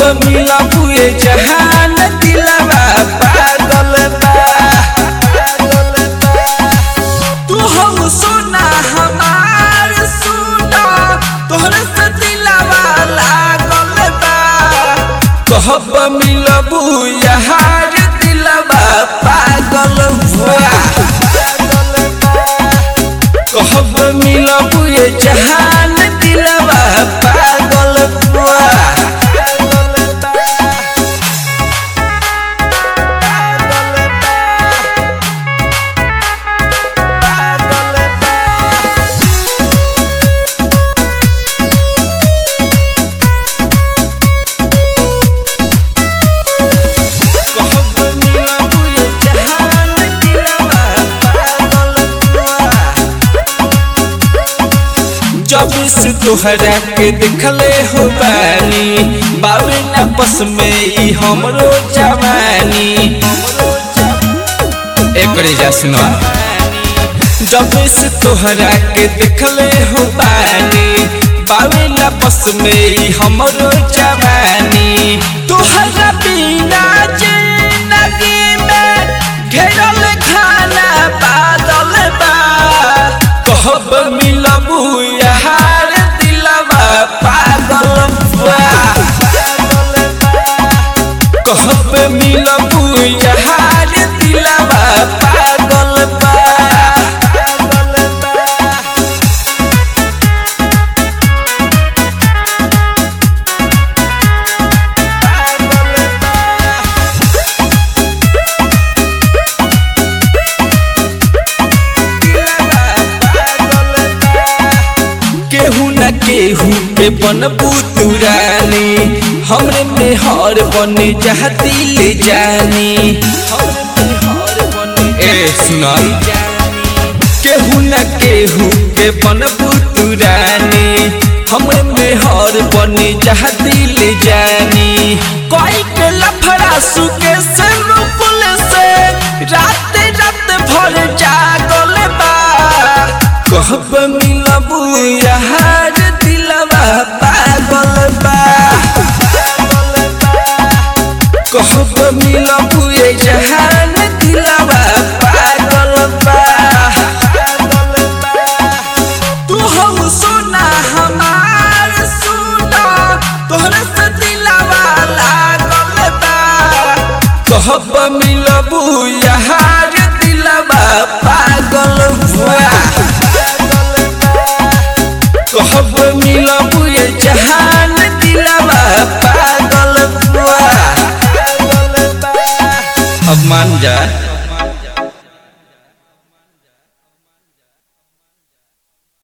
मिलबू ये जहान दिलवा पागल बा तू हम सोना हमार सोना तोहरे से दिलवा लागल बा कहब मिलबू यार दिलवा पागल बा कहब मिलबू ये जहान दिलवा पागल बा कहब मिलबू ये जहान दिलवा पागल बा जब से तोहरा के देखले हो बानी बाबे न बस में ई हमरो जवानी एकरे जा सुनो जब से तोहरा के देखले हो बानी बाबे न बस में ई हमरो जवानी तोहरा बिना जिंदगी में घेरल खाना बादल बा कहब मिलबू यार दिलवा पागल बा कहब मिलबू यार दिलवा पागल बा केहू न केहू पे बनबू तुरानी हमरे में हर बने चाहती ले जानी ए सुनाई केहू न केहू पे बनबू तुरानी हमरे में हर बने चाहती ले जानी कोई के लफड़ा सुके से रुकुल से रात रात भर जागल बा कहब मिलबू यार दिलवा पागल बा कहब मिलबू ये जहान दिलवा पागल बा तू हम सोना हमार सोना तोहरे से दिलवा लागल बा कहब मिलबू यार दिलवा पागल बा कहब मिलबू ये जहान